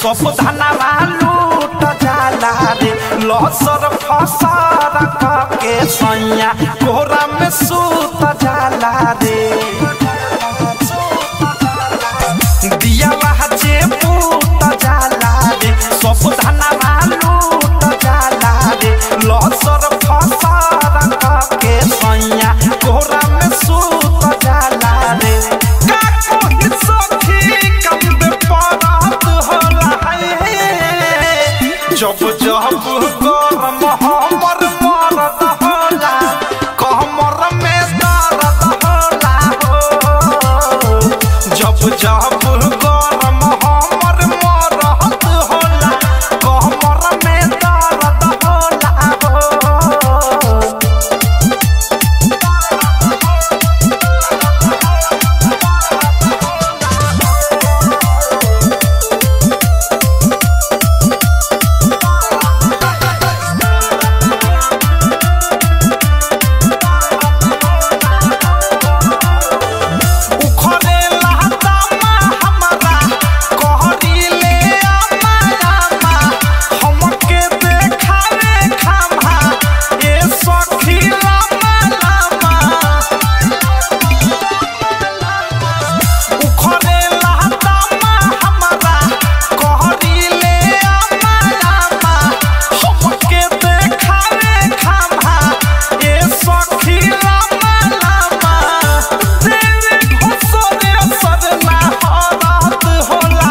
सब धनवा लूट जाला रे लसर फसर के सैया कोरा में सूत जाला रे दिया जे पूत जाला रे सब धनवा लूट जाला रे लसर फसर के सैया कोरा में सूत जाला रे का कोई सखी कब परात होला है जब जब गरम हमर मरद होला कमर में दर्द होला हो जब जब गरम हमर मरद होला कमर में दर्द होला हो उखरे लहदामा हमरा कहरीले आमा आमा हमके देखावे खामा ए सखी लामा लामा उखरे लहदामा हमरा कहरीले आमा आमा हमके देखावे खामा ए सखी लामा लामा तेरे घुसरे असर ना हालात होला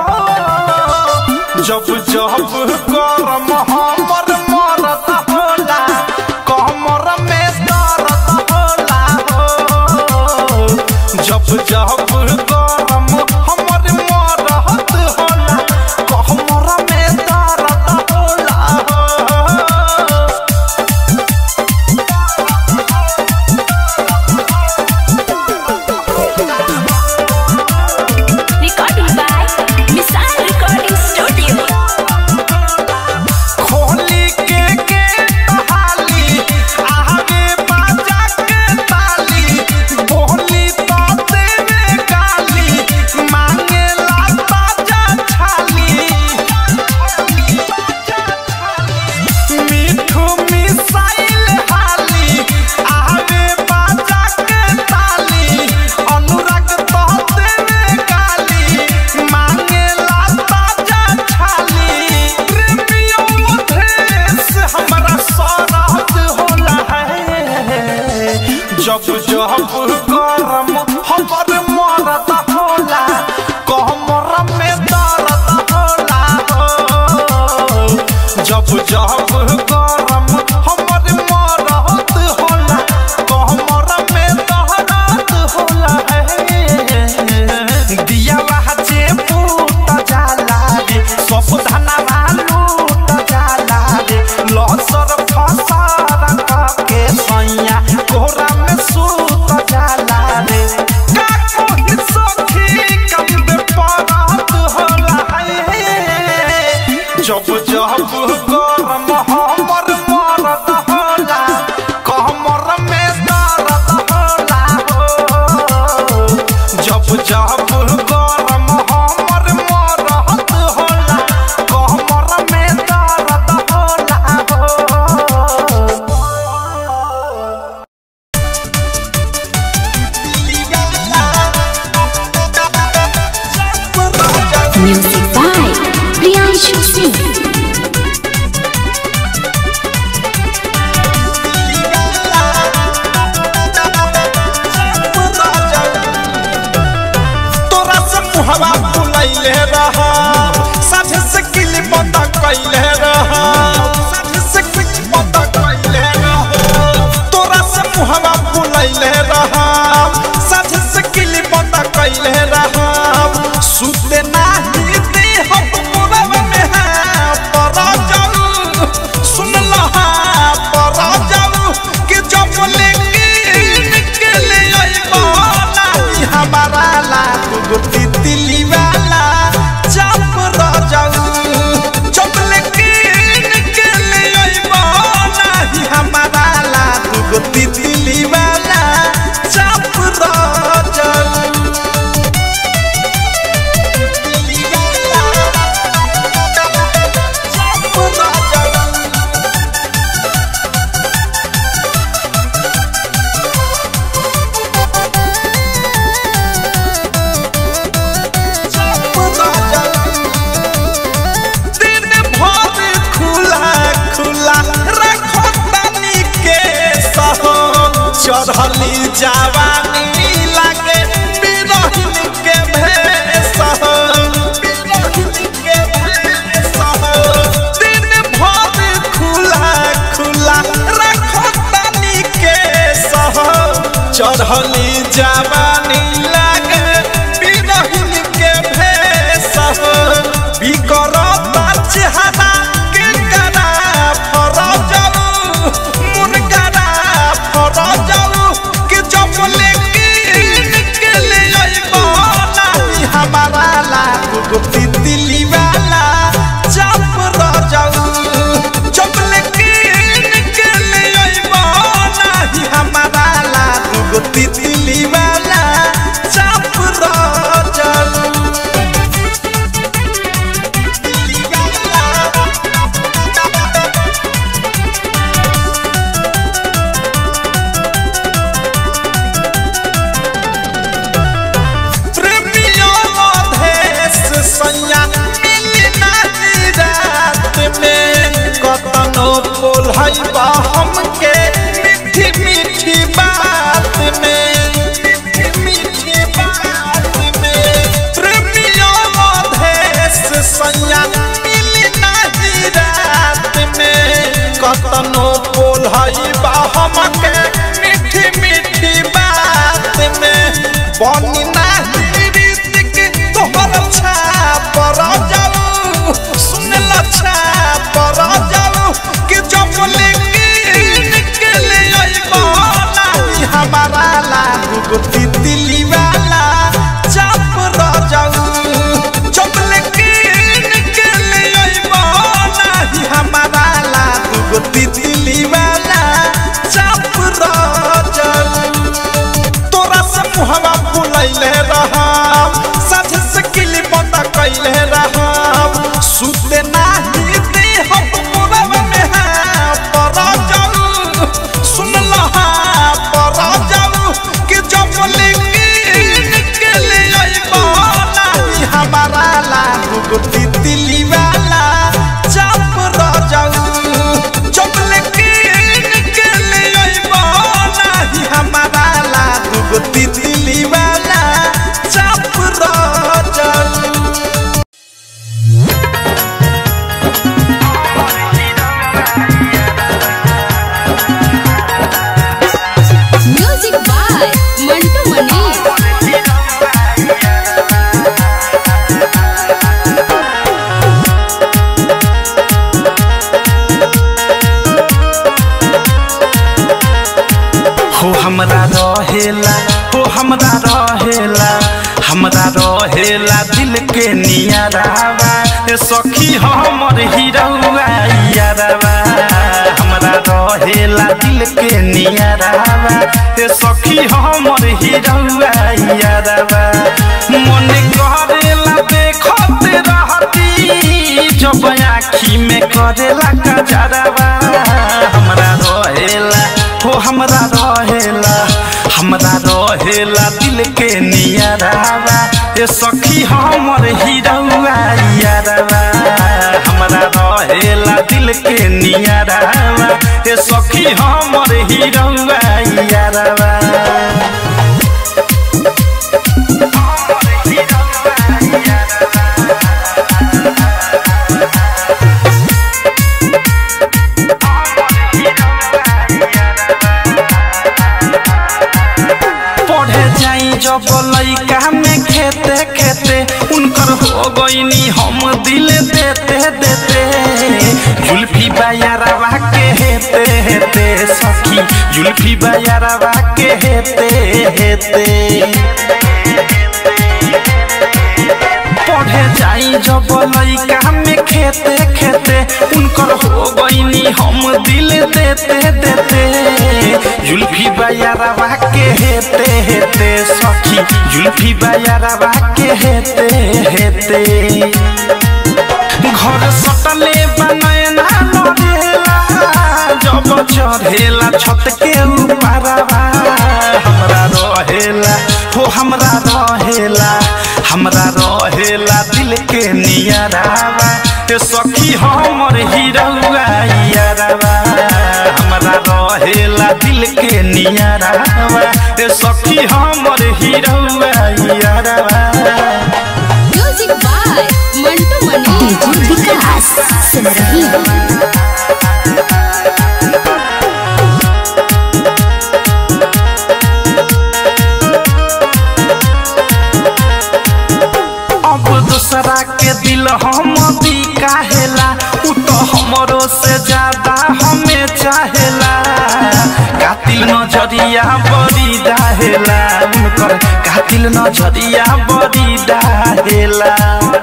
हो जब जब गरम हमर मरद होला कमर में दर्द होला हो जब जब गरम हमर मरद होला कमर में दर्द होला हो Recording by Missile Recording Studio. खोली के के हाली आवे बाजा के ताली बोली तो देवे गाली मांगे ला ताजा छाली मीठू मिसाइल हाली आवे बाजा के ताली अनुराग तो देवे गाली मांगे ला ताजा छाली प्रेमियों देश हमरा सरहद होला है जब जब गरम हमर मरद होला कमर में दर्द होला हो जब जब गरम हमर मरद होला कमर में दर्द होला है दिया जे पूत जाला रे सब धनवा लूट जाला रे लसर फसर के सैया कोरा में सूत जाला रे का कोई सखी कब परात होला है जब जब गरम हमर मरद होला कमर में दर्द होला हो जब जब गरम हमर मरद होला कमर में दर्द होला हो Music by Priyanshu Singh. तोरा से मुहवा फुलैले रहा साथे से किली बंदा कैले रहा साथे से किली बंदा कैले रहा तोरा से मुहवा फुलैले रहा साथे से किली बंदा कैले रहा सुते नाही दे हम मोरब में है परा जाऊ सुन लहा परा जाऊ कि जब लेके निकले अइबा नाही हमारा ला गुटी दिली वाला जब रह जाऊ जब लेके चढ़ली जवानी लागे बिरहिन के भेष हो बिरहिन के भेष हो दिन भर खुला खुला रखो तनी के सह चढ़ली जवानी लागे बिरहिन के भेष हो बिकरता चेहरा के करा फरजऊ मुनकरा फरजऊ के चपले के ले अइबो नाही हमारा लागू तितली वाला चप रजऊ चपले के ले अइबो नाही हमारा लागू तितली वाला चप रजऊ प्रेमियों देश सैया मिली नानी रात में कतनो बोल बा हमके मीठी मीठी बात में मीठी मीठी बात में प्रेमियों देश सैया मिली नानी रात में कतनो बोल बा हमके मीठी मीठी बात में बनी नाही रीतिक तोहर छाप जाऊ सुन लच्छा पर जाऊ कि चपले निकले अइबो नाही हमारा लागू तितली वाला चाप जाऊ चपले निकले अइबो नाही हमारा लागू तितली वाला चाप जाऊ तोरा से मुहवा फुलैले रहब साझे से किली बंद कैले रहब सुते नाही दे हम मोरब में हाँ पर जाऊ सुन लहा पर जाऊ कि चपले निकले अइबो नाही हमारा लागू तितली वाला चाप जाऊ चपले निकले अइबो नाही हमारा लागू तितली वाला चाप जाऊ म्यूजिक बाय मंटू मनी हो हमरा रहेला हो हमरा रहेला हमरा रहेला दिल के नियरावा ए सखी हमर हिरौआ यारवा हमरा रहेला दिल के नियरावा ए सखी हमर हिरौआ यारवा मन करेला देखत रहती जब आँखी में करेला कजरवा हमरा रहेला हो हमरा रहेला हमरा रहेला दिल के नियरावा ए सखी हमर हिरौआ यारवा हमरा रहेला दिल के नियरावा ए सखी हमर हिरौआ यारवा पढ़े जाई जब लइका में खेते खेते उनकर हो गईनी हम दिल देते देते जुल्फी बायारवा के हेते हेते सखी जुल्फी बायारवा के हेते हेते पढ़े जाई जब लइका में खेते खेते उनकर हो गईनी हम दिल देते देते जुल्फी बायारवा के हेते हेते सखी जुल्फी बायारवा के हेते हेते घर सटले बनैना लड़ेला जब चढ़ेला छत के ऊपरवा हमरा रहेला हो हमरा रहेला हमरा रहेला दिल के नियरावा ए सखी हमर हिरौआ यारवा हमरा रहेला दिल के नियरावा ए सखी हमर हीरोवा यारवा music by Mantu Mani DJ Vikas सुन रही हो अब दूसरा के दिल हम भी काहेला उ तो हमरो से ज्यादा हमें चाहेला कातिल नजरिया बड़ी डाहेला उनकर कातिल नजरिया बड़ी डाहेला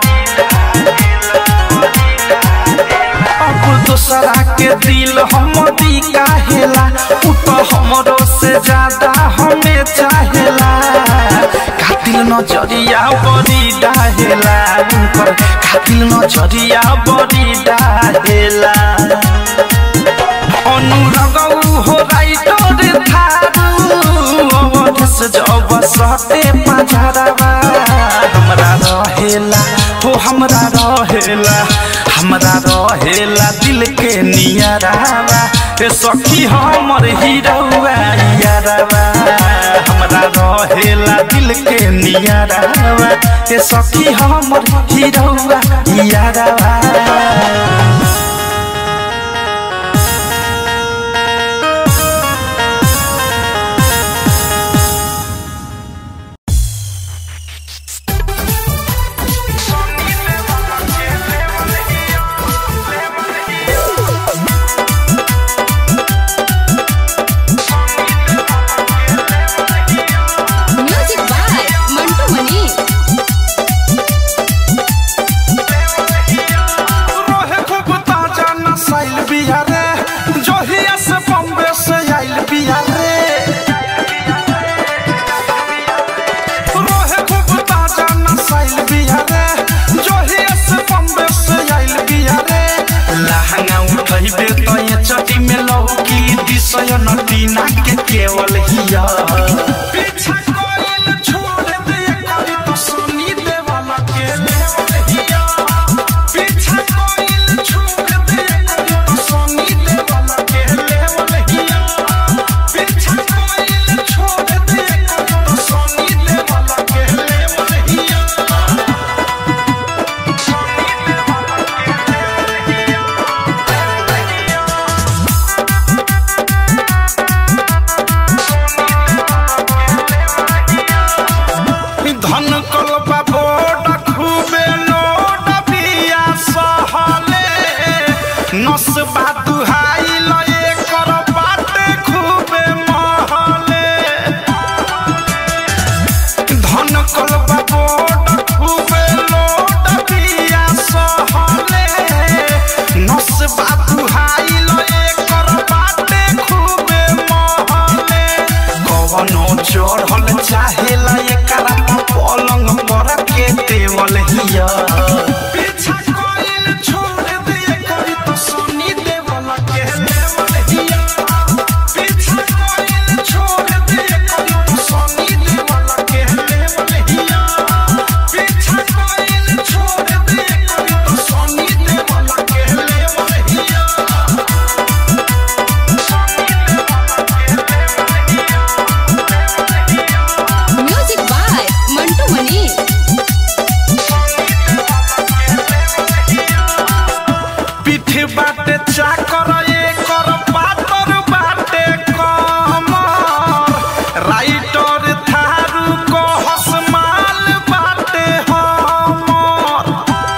अब दूसरा के दिल हम दी काहेला उ तो हमरो से ज्यादा हमें चाहेला कातिल नजरिया बड़ी डाहेला उनकर कातिल नजरिया बड़ी डाहेला अनुरगौ हो राइटर थारू अवधस जब सते पझरवा हमरा रहेला हो हमरा रहेला हमरा रहेला दिल के नियरावा ए सखी हमर हीरोवा यारवा हमरा रहेला दिल के नियरावा ए सखी हमर हीरोवा यारवा म्यूजिक बाय मंटू मनी रोहे खूब ताजा नसाइल बिया रे जोहिया से बम्बे से आइल बिया रे रोहे खूब ताजा नसाइल बिया रे जोहिया से बम्बे से आइल बिया रे लहंगा उठैबे तो ये चटी में लौकी दिसय नदी ना के केवल हिया पीछा कोइल छोड़ दे करी तो सुनी देवाला के लेवल हिया पीछा कोइल छोड़ दे करी तो सुनी देवाला के लेवल हिया पीछा कोइल छोड़ दे करी तो सुनी देवाला के लेवल हिया धन कलपा बोट खूबे लोट बिया सहले नस बातुहाई लए कर बाटे खूबे महले धन कलपा बोट खूबे लोट बिया सहले नस बातुहाई लए कर बाटे खूबे महले कवनो चढ़ल चाहेला एकरा पलंग पर के देवल हिया पीछा कोइल छोड़ दे करी तो सुनी देवल के देवल हिया पीछा कोइल छोड़ दे करी तो सुनी देवल के देवल हिया पीछा कोइल छोड़ दे करी तो सुनी देवल के देवल हिया म्यूजिक बाय मंटू मनी पीठ बाटे चाकर एकर पातर बाटे कमर राइटर थारू को हसमाल बाटे हमर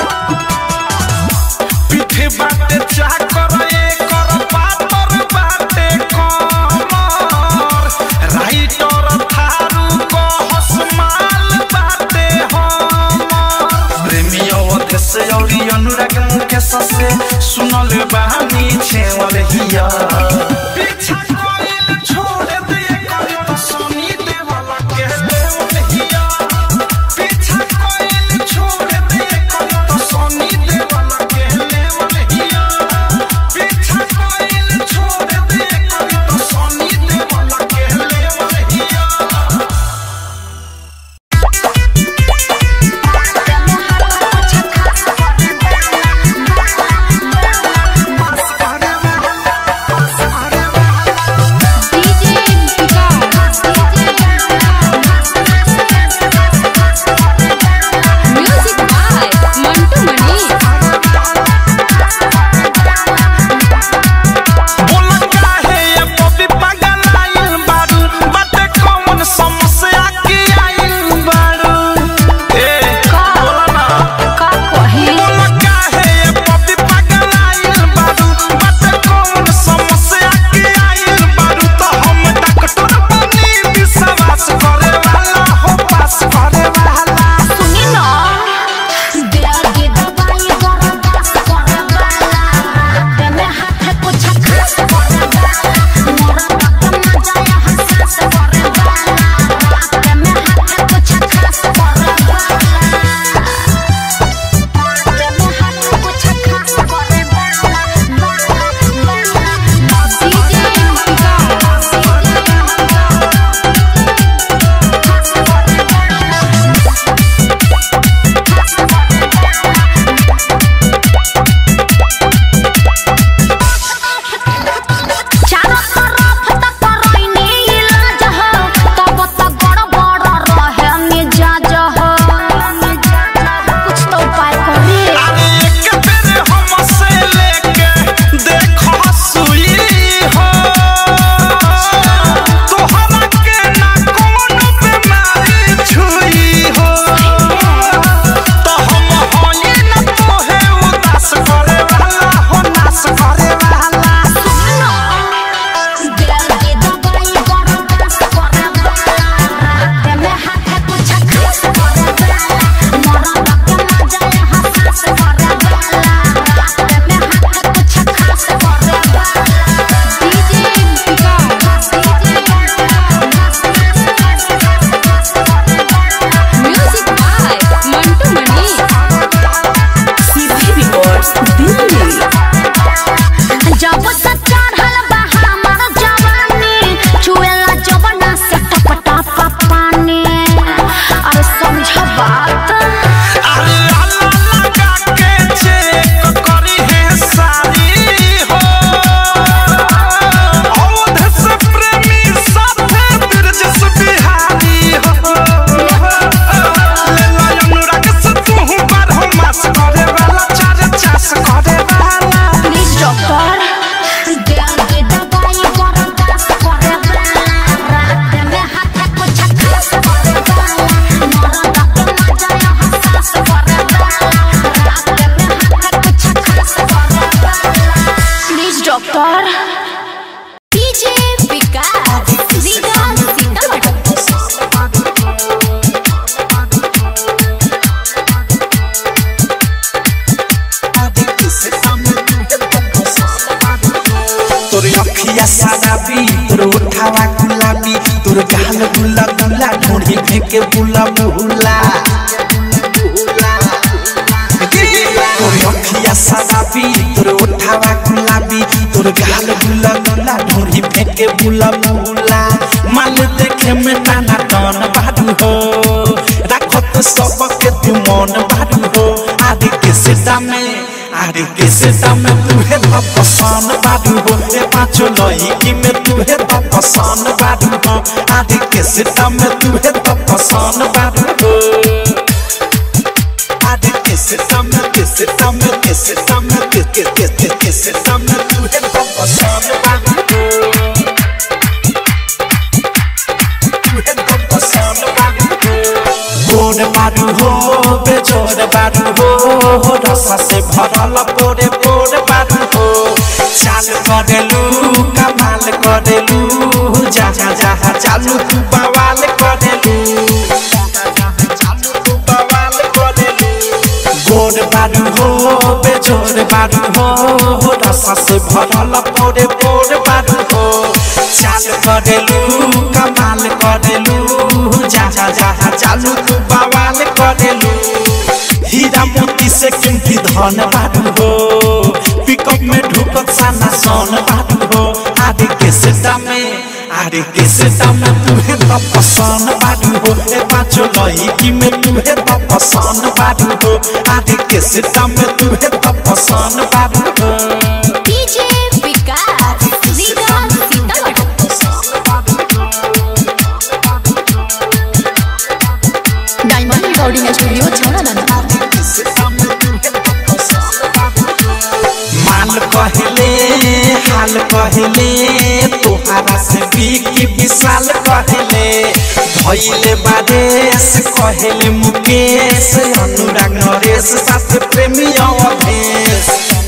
पीठ बाटे चाकर एकर पातर बाटे कमर राइटर थारू को हसमाल बाटे हमर प्रेमी अवधेश औरी अनुराग मुकेश से सुनल बानी छेवल हिया पीछा कोइल छोड़ दे करी तो सुनी देवल के देवल हिया पीछा कोइल छोड़ दे करी तो सुनी देवल के देवल हिया पीछा कोइल छोड़ दे करी तो सुनी देवल के देवल हिया Thank उठावा गुलाबी तोर गाल गुला गुला ढोड़ी फेंके बुला बुला तोर अखिया सदाबी तोर उठावा गुलाबी तोर गाल गुला गुला ढोड़ी फेंके बुला बुला माल देखे में टाना टन बाडू हो राखत सबके तू मन बाडू हो आदि के सीता में आदि के सीता में तू है तो पसंद बाडू हो ए पाँचों लड़की में तू है तो पसंद बाडू हो आदि के सीता में तू है तो पसंद बाडू हो आदि के सीता में के सीता में के सीता में के के के के के सीता में तू है तो पसंद बाडू हो गोड़ बारू हो बेजोड़ बारू हो रसा से भरल पोरे पोरे बारू हो चाल करेलू कमाल करेलू जहाँ जहाँ चालू तू बवाल करेलू गोड़ बारू हो बेजोड़ बारू हो रसा से भरल पोरे पोरे बारू हो चाल करेलू कमाल करेलू जहाँ जहाँ चालू तू बवाल करेलू हीरा मोती से कीमती धन बारू हो पिकअप में ढुकत साना सोन बारू हो आदि के सीता में आदि के सीता में तू है तो पसंद बारू हो ए पाँचों लड़की में तू है तो पसंद बारू हो आदि के सीता में तू है तो पसंद बारू हो DJ Vikas leader Sitamarhi diamond recording studio छौड़ा माल कहले हाल कहले तोहारा से बिकी विशाल कहले भैले बादेश कहले मुकेश अनुराग नरेश साथ प्रेमी अवधेश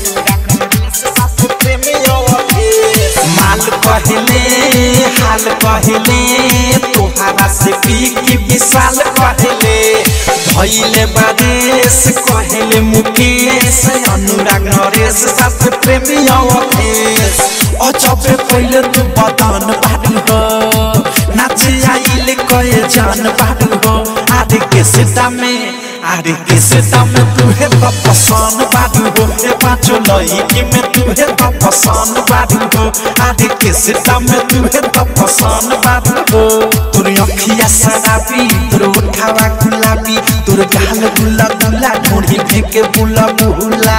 माल कहले हाल कहले तोहारा से बिकी विशाल कहले भैले बादेश कहले मुकेश अनुराग नरेश साथ प्रेमी अवधेश अचबे पहिले तू बदन बाडू हो नाचे आइले कहे जान बाडू हो आदि के सीता में आदि के सीता में तू है तो पसंद बाडू हो ए पाँचों लड़की में तू है तो पसंद बाडू हो आदि के सीता में तू है तो पसंद बाडू हो तोर अखिया सदाबी तोर उठावा गुलाबी तोर गाल गुला गुला ढोड़ी फेंके बुला बुला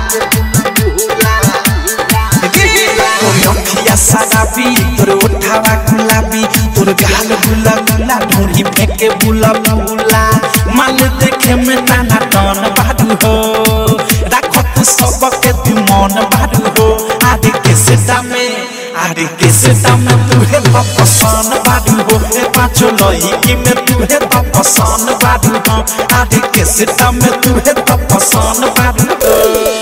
तोर अखिया सदाबी तोर उठावा गुलाबी तोर गाल गुला गुला ढोड़ी फेंके बुला बुला माल देखे में नाना टन बाडू हो राखत सबके तू मन बाडू हो आदि के सीता में आदि के सीता में तू है तो पसंद बाडू हो ए पाँचों लड़की में तू है तो पसंद बाडू हो आदि के सीता में तू है तो पसंद बाडू हो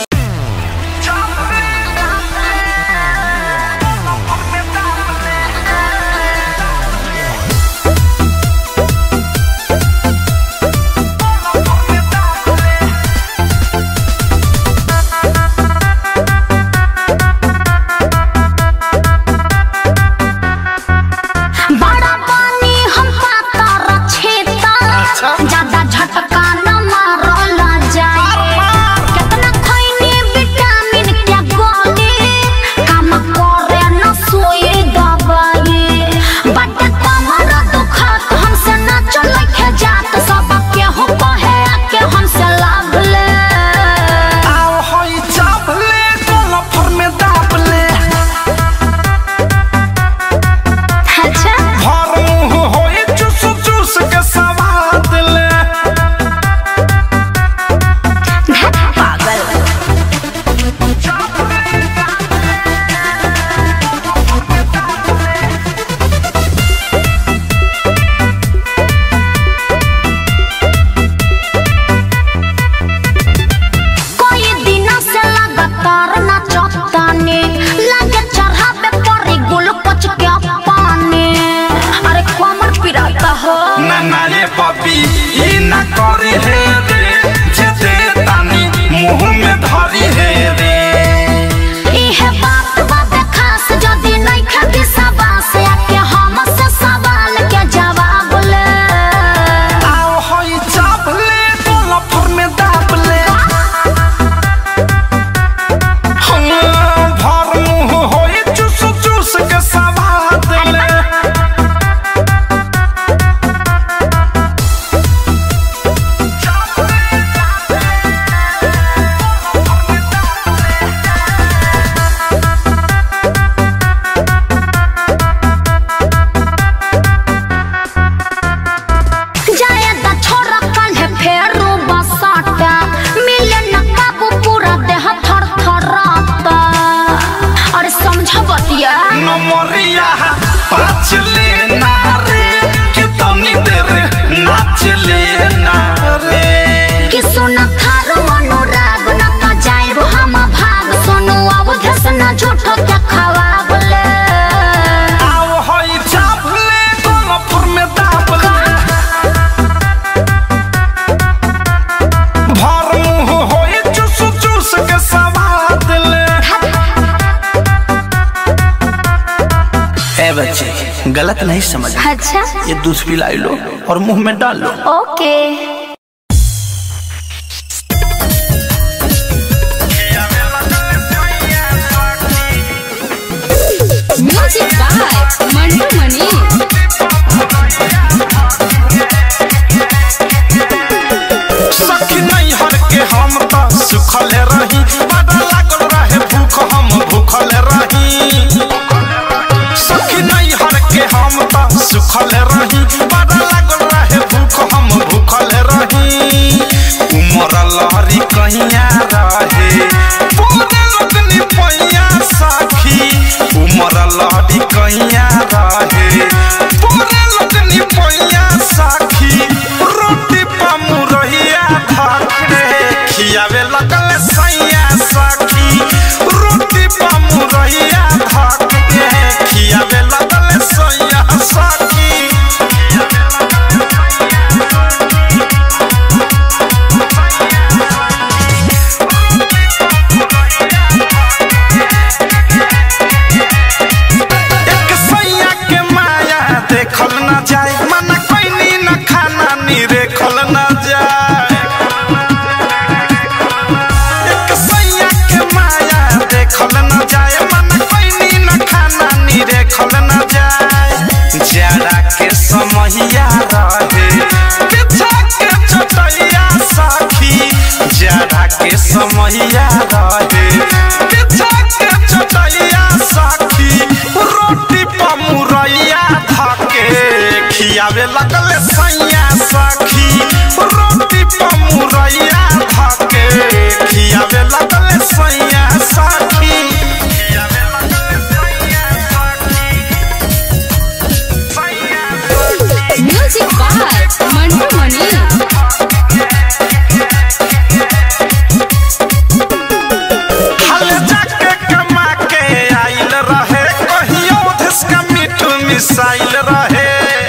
बड़ा पानी हम पाता रछेता ज्यादा झटका न मारला जाए कितना खइनी विटामिन क्या गोली काम करे न सोए दवाई बट कमर दुखत हमसे न चले के जात सब के हो कहे के हमसे लाभ ले आओ होई चापले गोलफर में दाबले अच्छा भर मुंह होई चूस चूस के सवाद ले पागल कोई दिन से लगातार नाचताने लगे चढ़ावे पड़ी ग्लूकोज के पानी अरे कमर पिराता हो ना ना ये पपी ई ना करे हे रे जेते तानी मुंह में धरी हे रे इहे बात बात खास जदी नहीं खाती सबा से आके ए बच्चे गलत नहीं समझ अच्छा ये दूध पिलाई लो और मुंह में डाल लो okay music by Mantu Mani सखी नहीं हर के हम तो सुखल रही बड़ा लागल रहे भूख हम भूखल रही सखी नहीं हर के हम तो सुखल रही बड़ा लागल रहे भूख हम भूखल रही उमर लहरी कहिया रहे पूरे लगनी पैया सखी उमर लहरी कहिया रहे पूरे लगनी पैया सखी रोटी पमुरहिया भाते खियावे लगल सैया सखी रोटी पमुरहिया भाते खियावे लगल सैया सखी एक सैया के माया देखल न जाए मन कैनी न खाना नी रेखल न जाए एक सैया के माया देखल न जाए मन कैनी न खाना नी रेखल न जाए जाड़ा के समहिया रहे बिछा के चटैया साखी जाड़ा के समहिया रहे बिछा के चटैया साखी रोटी पमुरैया धके खियावे लगल सैया सखी रोटी पमुरैया धके खियावे लगल सैया सखी खियावे लगल सैया सखी म्यूजिक बाय मंटू मनी हल जाके कमा के आइल रहे कहियो धसका मीठ मिसाइल रहे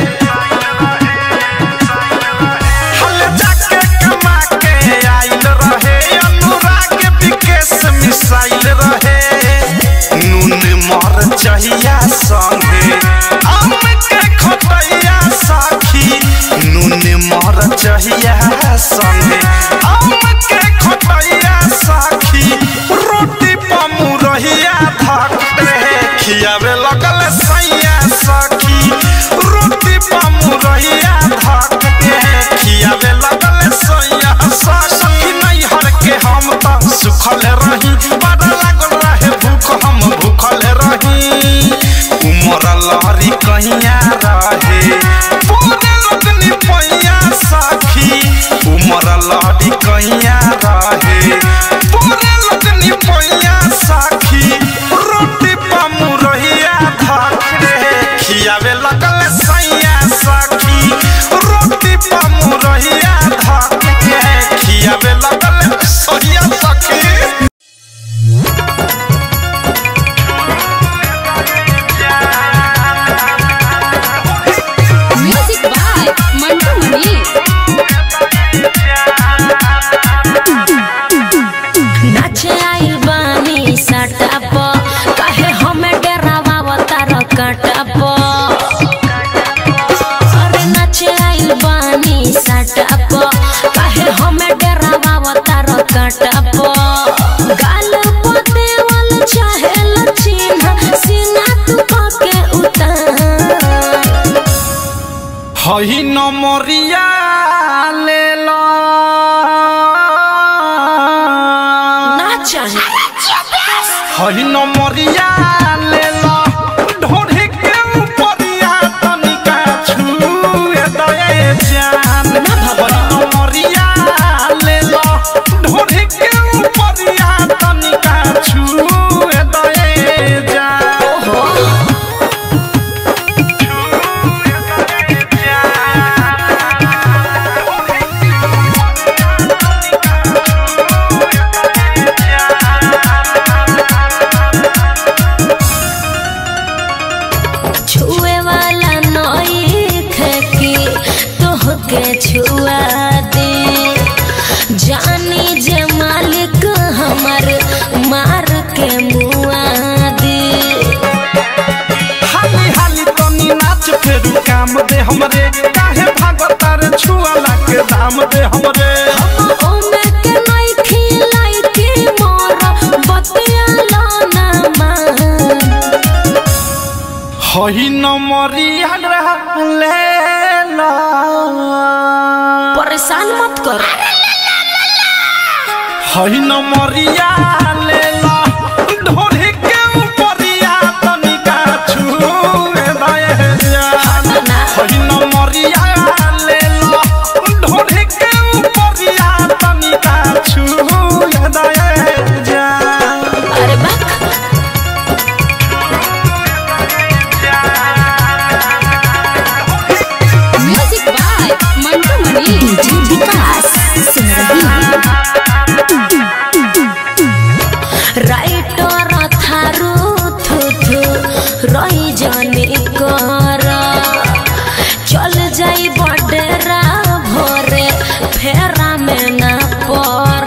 हल जाके कमा के आइल रहे अनुराग विकेश मिसाइल रहे नून मर चाहिया संगे आम के खटैया साखी नून मर चाहिया संगे आम के खटैया साखी रोटी पमुरहिया धकते खियावे लगल सैया सखी रोटी पमुरहिया धकते खियावे लगल सैया सखी नहीं हर के हम तो सुखल रही बड़ा लागल रहे भूख हम भूखल रही उमर लहरी कहिया रहे पूरे लगनी पैया सखी उमर लहरी कहिया रहे पूरे लगनी पैया सखी रोटी पमुरहिया धके खियावे लगल सैया सखी रोटी पमुरहिया धके खियावे लगल सैया सखी म्यूजिक बाय मंटू मनी नाचे आइल बानी सटाप काहे हमें डरावा तार काटाप अरे नाचे आइल बानी सटाप काहे हमें डरावा तार काटाप गाल पोते वाल चाहे लचिन्ह सीना तू के उतार हई नमरिया ले लो ना चाहे हई नमरिया ले लो ढोढ़ी के ऊपरिया तनिका छुए दए जान हई नमरिया ले लो ढोढ़ी के ऊपरिया तनिका छुए दए जान छुए दए जान काम दे हमरे काहे भागता रे छुआला के दाम दे हमरे ओमे के नहीं खिलाई के मोर बतिया लो ना मान हई नमरिया ले ला परेशान मत कर हई नमरिया ले ला ढोरी के ऊपरिया तनिका छुए दए जा हई नमरिया ले ला ढोरी के ऊपरिया तनिका छुए दए जा अरे बाक music by Mantu Mani DJ Vikas सुन रही राइटर थारू थु थु रही जाने कर चल जाई बडेरा भोरे फेरा में ना पर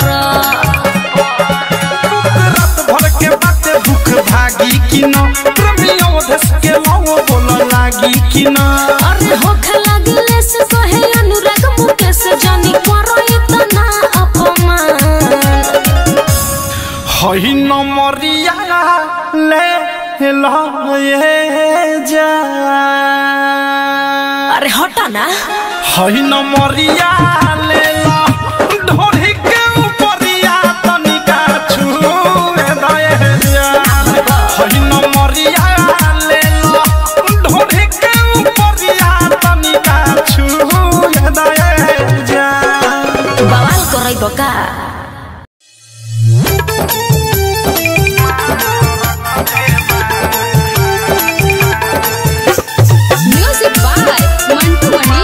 रात भर के बाते भूख भागी कि न प्रेमियों धस के लाओ बोल लागी कि न अरे होख लगले से कहे अनुराग मुकेश जानी करो इतना अपमान हई नमरिया ले लाए जा अरे हटा ना हई नमरिया ले ला ढोरी के ऊपरिया तनिका छुए दए जा हई नमरिया ले ला ढोरी के ऊपरिया तनिका छुए दए जा बवाल करई बका म्यूजिक बाय मंटू मनी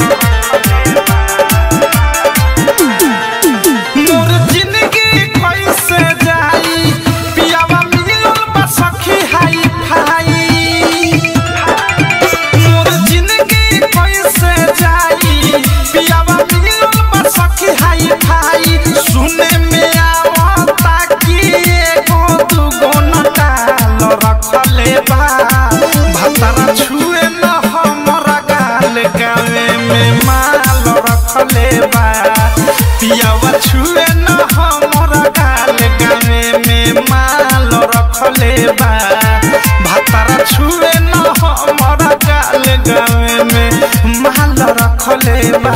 मोर जिंदगी कैसे जाई पियावा मिलल बा सखी हाई फाई मोर जिंदगी कैसे जाई पियावा मिलल बा सखी हाई फाई सुने में आवता कि एगो दुगो नटाल रखले बा भतरा छुए न हमरा गाल गावे में माल रखले बा पियावा छुए न हमरा गाल गावे में माल रखले बा भतरा छुए न हमरा गाल गावे में माल रखले बा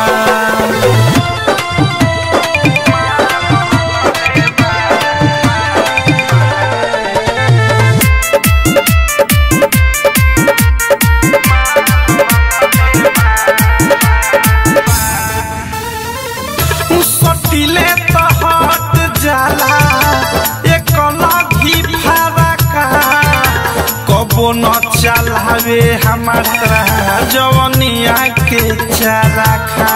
सटिले त हट जाला एक लगी फरका कबो न चलावे हमारा जवनिया के चरखा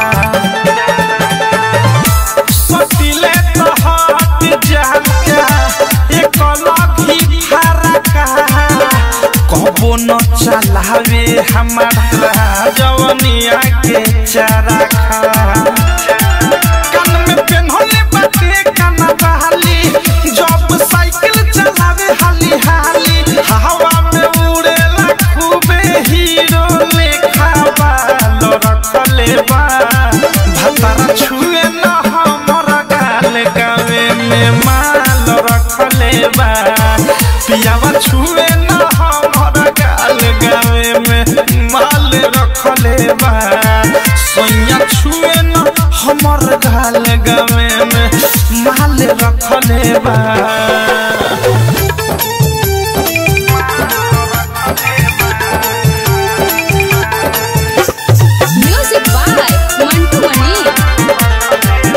सटिले त हट जाला एक लगी फरका कबो न चलावे हमारा जवनिया के चरखा कान में पेन्हले बाटे काना बहाली जब साइकिल चलावे हाली हाली हवा में उड़ेला खूबे हीरो लेखा बाल रखले बा भतरा छुए न हमर गाल गावे में माल रखले बा पियावा छुए न हमर गाल गावे में माल रखले बा सोया छुए न हमर गाल गावे में माल रखले बा म्यूजिक बाय मंटू मनी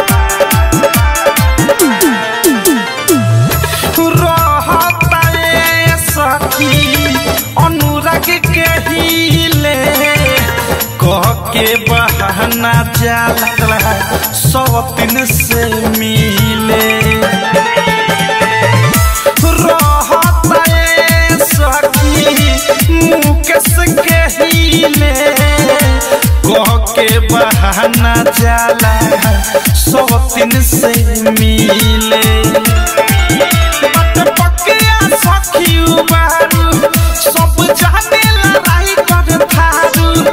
रहता ए सखी अनुराग के हिले कह के बहाना जाला सौ दिन से मिले रहता ए सखी मुकेश के हिले कह के बहाना जाला सौ दिन से मिले बात पकिया सखी उबारू सब जाने लड़ाई कर थारू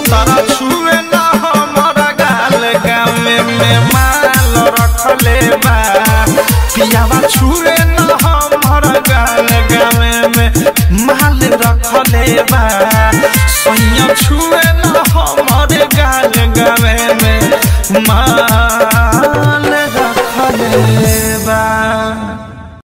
भतरा छुए न हमर गाल गामे में माल रखले बा पियावा छुए न हमर गाल गामे में माल रखले बा सैया छुए न हमर गाल गामे में माल